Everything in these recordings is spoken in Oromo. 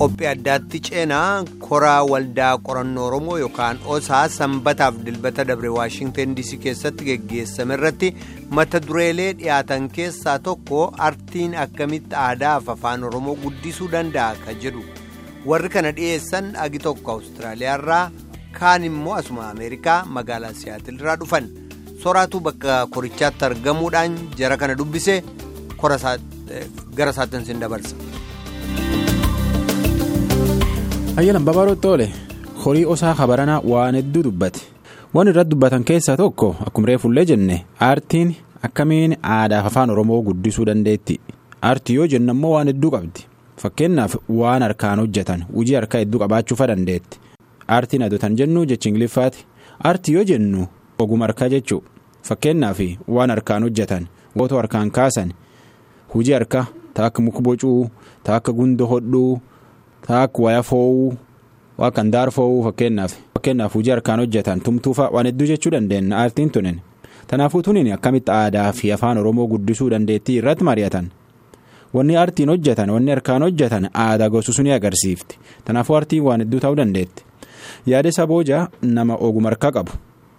qophii addaatti ceenaa koraa waldaa qorannoo oromoo yookaan osaa sanbataaf dilbata dabre waashingtan dc keessatti geggeessame irratti mata dureelee dhiyaatan keessaa tokko artiin akkamitti aadaaf afaan oromoo guddisuu danda'a ka jedhu warri kana dhiyeessan agi tokko awustiraaliyaarraa kaan immoo asuma ameerikaa magaalaa siyaatilirraa dhufan soraatu bakka korichaatti argamuudhaan jara kana dubbise gara isaatti sin dabarsa. ayyalan babal'ootti oole horii osaa kabaranaa waan hedduu dubbate waan irratti dubbatan keessaa tokko akkuma reefullee jenne aartiin akkamiin aadaaf afaan oromoo guddisuu dandeetti aartii yoo jennu ammoo waan hedduu qabdi fakkeenyaaf waan harkaan hojjetan hojii harkaa hedduu qabaachuufa dandeetti aartiin adotan jennu jecha ingiliffaati aartii yoo jennu oguma harkaa jechuu fakkeenyaaf waan harkaan hojjetan wootoo harkaan kaasan hojii harkaa taakka muka bocuu taakka gundoo hodhuu. Taakka waya fo'uu waa kan daar fo'uu fakkeenyaaf fakkeenyaaf hojii harkaan hojjetan tumtuufa waan hedduu jechuu dandeenya aartiin tunin kanaafuu tunin akkamitti aadaa fi afaan oromoo guddisuu dandeettii irratti mari'atan wanni aartiin hojjetan wanni harkaan hojjetan aadaa gosu ni agarsiifti kanaafuu aartiin waan hedduu ta'uu dandeetti yaada sabooja nama oguma harkaa qabu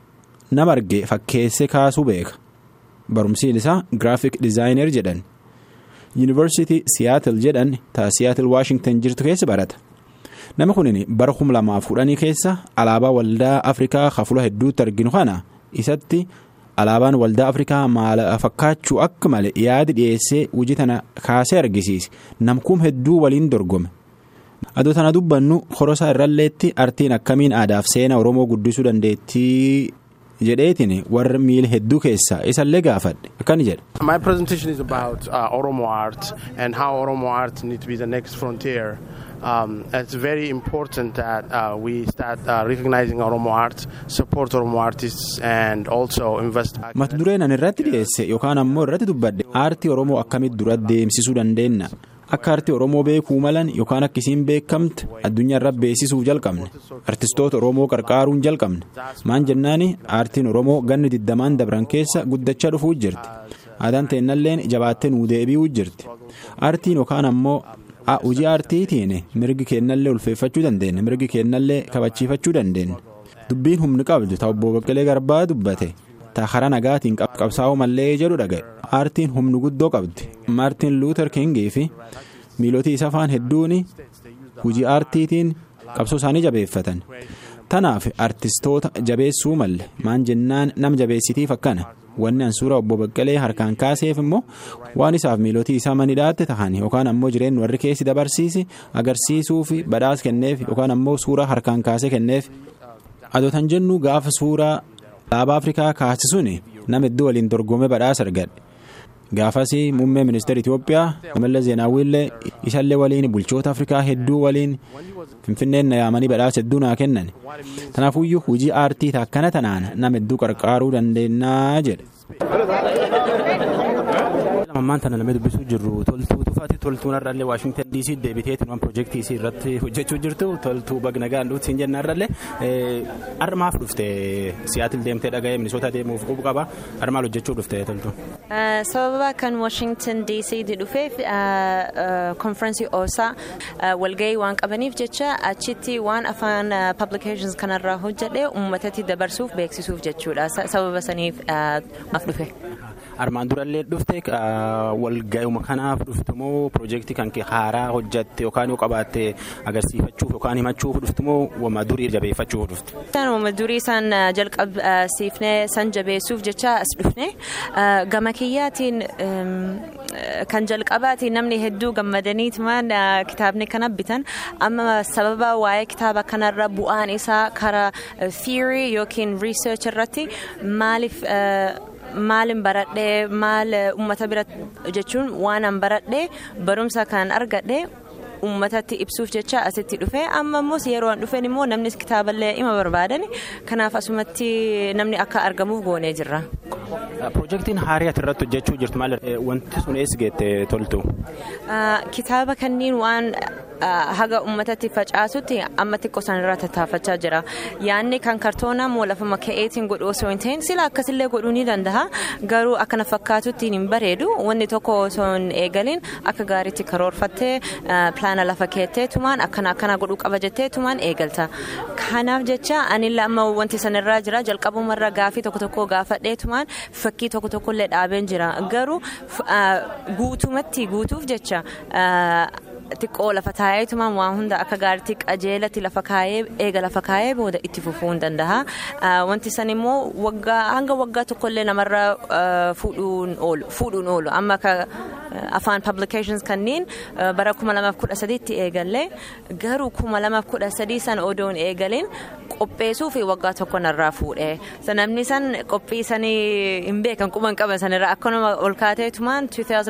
nama arge fakkeessee kaasuu beeka barumsiin isaa giraafik dizaayinar jedhan. yuunivarsiitii siyaatil jedhan taa siyaatil waashingtan jirtu keessa barata nama kunin bara kum lamaaf kudhanii keessa alaabaa waldaa afrikaa hafula hedduutti arginu kana isatti alaabaan waldaa afrikaa maala fakkaachuu akka malee yaadi dhiyeessee hojii tana kaasee argisiise namkuun hedduu waliin dorgome adoo tana dubbannu horosaa irralleetti artiin akkamiin aadaaf seena oromoo guddisuu dandeettii. jedheetiin warra miila hedduu keessaa isallee gaafadhe akkani jedha. My presentation is about uh, Oromo art and how Oromo art needs to be the next frontier. Um, it's very important that uh, we start uh, recognizing Oromo art, support Oromo artists and also invest. Mata dureen ani irratti dhiyeesse yookaan ammoo irratti dubbadhe aartii Oromoo akkamitti dura deemsisuu dandeenya akka aartii Oromoo beekuu malan yookaan akka isiin beekamte addunyaa irra beeksisuuf jalqabne artistoota Oromoo qarqaaruun jalqabne maan jennaani aartiin Oromoo ganni digdamaan dabran keessa guddachaa dhufuu jirti aadaan teennalleen jabaattee nuu deebi'uu jirti aartiin yookaan ammoo hojii aartiitiin mirgi keennallee ulfeeffachuu dandeenya mirgi keennallee kabachiifachuu dandeenya dubbiin humni qabdu ta'u obbo Baqqalee Garbaa dubbate. Taakara nagaatiin qabsaa'uu mallee jedhu dhaga'e aartiin humni guddoo qabdi maartiin luuter kingii fi miilotii isa afaan hedduun hojii aartiitiin qabsoo isaanii jabeeffatan tanaaf artistoota jabeessuu malle maan jennaan nama jabeessitiif akkana wanni ansuura obbo Baqqalee harkaan kaaseef immoo waan isaaf miilotii isaa manidhaatti ta'an yookaan ammoo jireenya warri keessi dabarsiise agarsiisuu fi badhaas kenneef yookaan ammoo suuraa harkaan kaasee kenneef adootan jennu gaafa suuraa. alaabaa afrikaa kaasisuun nama hedduu waliin dorgomee badhaasa argadhe gaafas muummee ministeera itiyoophiyaa mallas zeenaawwiillee isallee waliin bulchoota afrikaa hedduu waliin finfinneen na yaamanii badhaasa hedduu naa kennan kanaafuyyuu hojii aartii akkana tanaan nama hedduu qarqaaruu dandeenyaa jedhe. ammaan tana namni dubbisuu jirru toltuu tufaati toltuun har'aallee waashingtan dc deebiteetiin waan piroojeektii isii irratti hojjechuu jirtu toltuu bagna gaanduutti siin jenna har'aallee har'a maaf dhufte siyaatil deemtee dhaga'ee minisoota deemuuf qubu qaba har'a maal hojjechuu dhufte toltuu. sababa kan waashingtan dc dhufeef konfiraansii oosaa walgahii waan qabaniif jecha achitti waan afaan publications kanarraa hojjedhe uummatatti dabarsuuf beeksisuuf jechuudha sababa saniif maaf dhufe. armaan durallee dhufte walga'uma kanaaf dhuftumoo piroojeektii kan haaraa hojjatte yookaan yoo qabaatte agarsiifachuuf yookaan himachuuf dhuftumoo wama durii jabeeffachuuf dhufte. wama durii isaan jalqabsiifnee san jabeessuuf jecha as dhufne gama kiyyaatiin kan jalqabaatiin namni hedduu gammadaniitumaan kitaabni kana bitan amma sababa waa'ee kitaaba kanarra bu'aan isaa karaa theory yookiin research irratti maaliif. maalin baradhee maal uummata bira jechuun waan an baradhee barumsa kan argadhe uummatatti ibsuuf jecha asitti dhufe amma immoo yeroo an dhufeen immoo namni kitaaballee ima barbaadan kanaaf asumatti namni akka argamuuf goonee jirra. Piroojeektiin haarii ati irratti hojjechuu jirtu maal wanti sun eessa geette toltu? Kitaaba kanneen waan haga uummatatti facaasutti amma xiqqoo sanarraa tattaafachaa jira. Yaanni kan kartoonaa moo lafuma ka'eetiin godhu osoo hin ta'in sila akkasillee godhuu ni danda'a. Garuu akkana fakkaatutti hin bareedu. Wanni tokko osoo hin eegalin akka gaariitti karoorfattee pilaana lafa keetteetumaan akkana akkana godhuu qaba jetteetumaan eegalta. Kanaaf jecha anillee amma wanti sanarraa jira jalqabumarra gaafii tokko tokko gaafadheetumaan fakkii tokko tokkollee dhaabeen jira. Garuu guutumatti guutuuf jecha. xiqqoo lafa taa'eetumaan waan hunda akka gaariitti qajeelatti lafa kaayee eega lafa kaayee booda itti fufuu hin danda'a. Wanti san immoo hanga waggaa tokkollee namarra fuudhuun oolu amma akka afaan publications kanneen bara 2013tti eegalle garuu 2013 san odoon eegaleen qopheessuu fi waggaa tokko narraa fuudhe. Namni san qophii sanii hin beekan quban qaban sanirra akkanuma ol kaateetumaan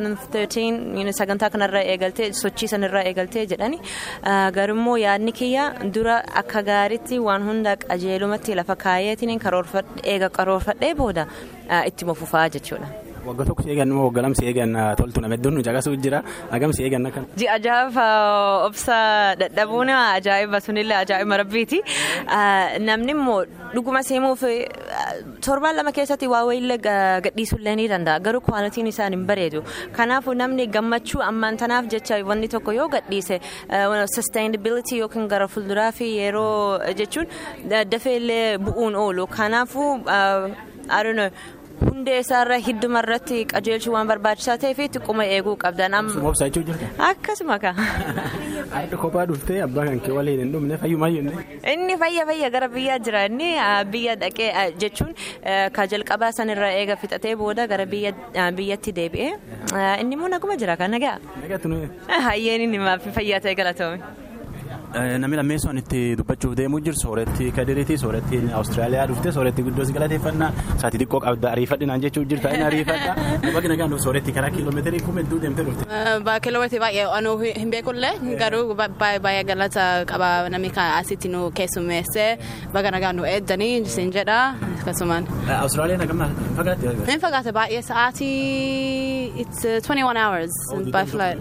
2013 sagantaa kanarra eegaltee sochii sanirraa eegaltee jedhani garummoo yaadni kiyya dura akka gaariitti waan hunda qajeelumatti lafa kaayeetiin eega karoorfadhee booda itti fufaa jechuudha. Wagga tokko si eegan moo wagga lama si eegan toltu nama hedduun nu caqasuu jira hagam si eegan akkan. Ji'a ajaa'iba obsa dadhabuun ajaa'iba sunillee ajaa'iba rabbiiti. Namni immoo dhuguma seemuuf torbaan lama keessatti waa wayiillee gadhiisuullee ni danda'a garuu kwaalitiin isaan hin bareedu. Kanaafuu namni gammachuu ammaan tanaaf jecha wanni tokko yoo gadhiise sustainability yookiin gara fuulduraa fi yeroo jechuun dafeellee bu'uun oolu. Kanaafuu I don't know. hundee isaarra hidduma irratti qajeelchuu waan barbaachisaa ta'eef xiqquma eeguu qabdan amma. Obsaa jechuu jirta. Akkasuma ka. Harka kophaa dhuftee abbaa kan kee waliin hin dhumne fayyumaa jenne. Inni fayya fayya gara biyyaa jira inni biyya dhaqee jechuun ka jalqabaa sanirra eega fixatee booda gara biyyatti deebi'ee inni immoo naguma jira kan nagaa. Nagaatu nuyi. Hayyeen inni maaf fayyaa ta'e galatoome. Namni lammeessoon itti dubbachuuf deemuu jiru sooretti kadiriiti sooretti Awustiraaliyaa dhufte sooretti guddoo si galateeffannaa sa'aatii xiqqoo qabda ariifadhinaan jechuu jirta inni ariifadha bakki nagaan sooretti karaa kiiloomeetirii kuma hedduu deemtee dhufte. Kiiloomeetirii baay'ee anuu hin beekullee garuu baay'ee galata qaba namni kan asitti nu keessummeesse bakka nagaan nu eeddanii sin jedha akkasumaan. Awustiraaliyaan akkam fagaatte? Hin fagaate baay'ee sa'aatii it's 21 hours by flight.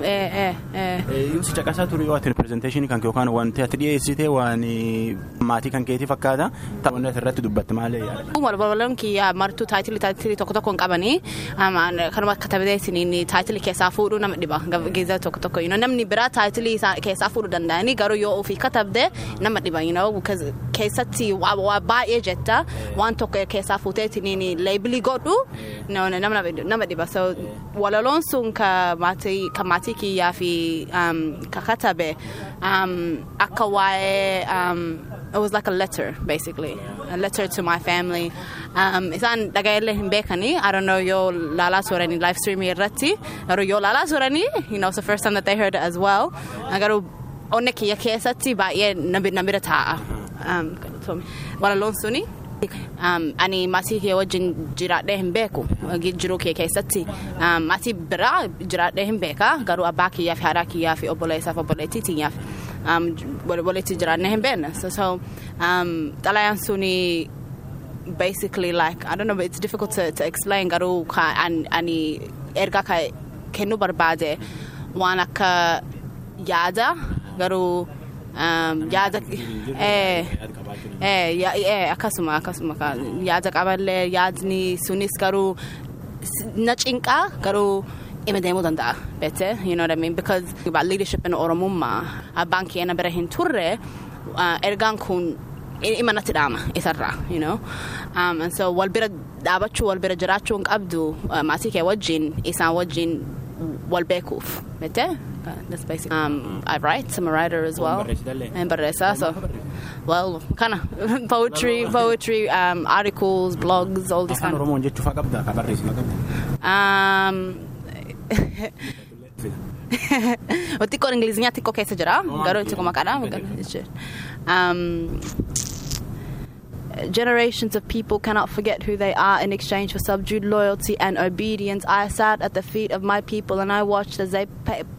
Yoo si caqasaa ture yoo ati pirezenteeshinii kan yookaan wanti ati dhiyeessite waan maatii kan keetii fakkaata taphoonni ati irratti dubbatte maal yaadda? Walwaloon kiyya martuu taayitilii taayitilii tokko tokko hin qabanii kanuma akka taphateessiniin taayitilii keessaa fuudhuu nama dhiba geezza tokko tokko namni biraa taayitilii keessaa fuudhuu danda'anii garuu yoo ofii katabde nama dhiba keessatti waa baay'ee jetta waan tokko keessaa fuuteessiniin leebilii godhu nama dhiba walaloon sun kan maatii kiyyaa fi ka katabe akka waa'ee it was like a letter basically a letter to my family isaan dhagaillee hin beekanii I don't know yoo laalaa turanii live streaming irratti garuu yoo laalaa turanii you know it's the first time that they heard it as well garuu onne kiyya keessatti baay'ee nabira taa'a walaloon suni ani maatii kee wajjin jiraadhee hin beeku jiruu kee keessatti maatii biraa jiraadhee hin beeka garuu abbaa kiyyaa fi haadha kiyyaa fi obboleessaaf obboleettii tiyyaaf walitti jiraannee hin beekne so xalayaan suni basically like I don't know it's difficult to, to explain garuu ani ergaa ka kennuu barbaade waan akka yaada garuu yaada akkasuma akkasuma yaada qaballee yaadni sunis garuu na cinqaa garuu ima deemuu danda'a beete you know what I mean because about leadership in oromummaa abbaan keenya bira hin turre ergaan kun ima natti dhaama isarraa you know um, and so wal bira dhaabachuu wal bira jiraachuu hin qabdu maatii kee wajjin isaan wajjin wal beekuuf beete that's basically. Um, I write. I'm a writer as well. And barresa. So, well, kind of poetry, poetry, um, articles, blogs, all this kind of. Oromoon jechuu faa qabda ka barreessi ma qabda. Um, xiqqoo ingiliziyaa xiqqoo keessa jira garuu itti maqaadha. Um, Generations of people cannot forget who they are in exchange for subdued loyalty and obedience. I sat at the feet of my people and I watched as they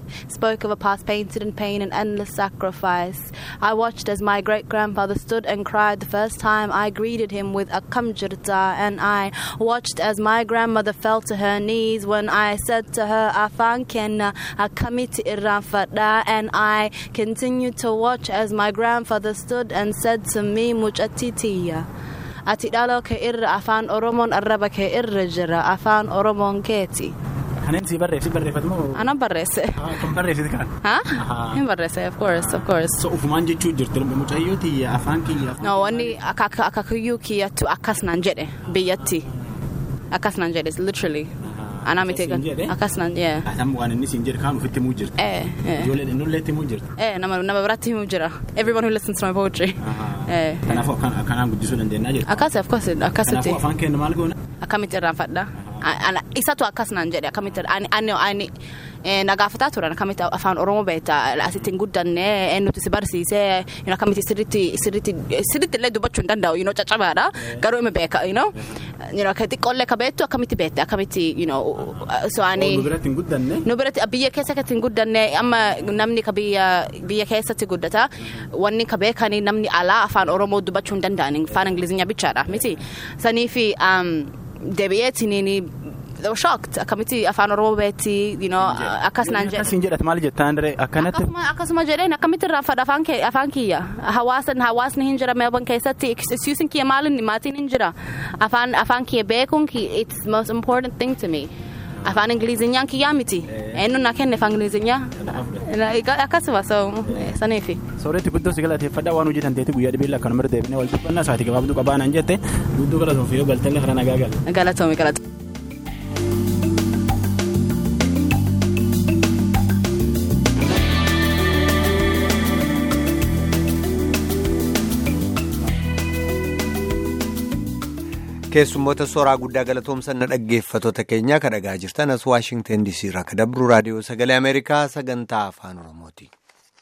spoke of a past painted in pain and endless sacrifice. I watched as my great grandfather stood and cried the first time I greeted him with a kamjirta, and I watched as my grandmother fell to her knees when I said to her, Afan kenna akamiti irrafada, and I continued to watch as my grandfather stood and said to me, Muchatitiya. Ati dhaloo kee irra afaan Oromoon arraba kee irra jira afaan Oromoon keeti. Kaneen si barreessi barreeffatu moo? Ana barreesse. Kan barreessite kan? Ha? Hin barreesse of course of course. So ufumaan jechuu jirti mucayyoo tiyya afaan kiyya. No wanni akaakayyuu kiyyattu akkas naan jedhe biyyatti. Akkas naan jedhe literally. Anaa miti gan akkas naan jee. Atam waan inni siin jedhe kaan ofitti himuu jirti. Eh eh. Ijoollee innullee itti himuu jirti. Eh nama nama biratti himuu jira. Everyone who listens to my poetry. Eh. Kanaafuu akkanaan guddisuu dandeenya jirti. Akkasi of course akkasitti. Kanaafuu afaan keenya maal goona? Akkamitti irraanfadha? Isatu akkas naan jedhe akkamitti ani ani na gaafataa turan akkamitti afaan Oromoo beekta asitti hin guddanne eenyutu si barsiisee akkamitti sirriitti sirriitti sirriitti illee dubbachuu hin danda'u you know caccabaadha garuu ima beeka you know akka xiqqoollee ka beektu akkamitti beekte akkamitti you know so ani Nu biratti hin guddanne. nu biratti biyya keessatti hin guddanne amma namni ka biyya biyya keessatti guddata wanni ka beekanii namni alaa afaan Oromoo dubbachuu hin danda'an afaan Ingilizinya bichaadha miti sanii fi deebi'eetiin they were shocked akkamitti afaan Oromoo beekti you know akkas naan jedhe. Akkasiin jedhatu maal jettaan diree akkanatti. Akkasuma akkasuma jedheen akkamitti irraanfadha afaan kee afaan kiyya hawaasa hawaasni hin jira meelban keessatti excusing kiyya maalin maatiin hin jira afaan afaan kiyya beekuun it's the most important thing to me. Afaan Ingilizinyaan kiyyaa miti. Eenyu na kenne afaan Ingilizinyaa. Akkasuma so saniifi. Sooretti guddoo si galateeffadha waan hojjetan teeti guyyaa dhibeella akkanuma irra deebinee wal dubbannaa sa'aatii gabaabduu qabaanaan jette guddoo galatoon fi yoo galtelle kana nagaa gala. Galatoomi galatoomi. keessummoota soraa guddaa galatoomsan na dhaggeeffattoota keenyaa kan dhagaa jirtan as waashingtan diisii irraa kan dabru raadiyoo sagalee ameerikaa sagantaa afaan oromooti.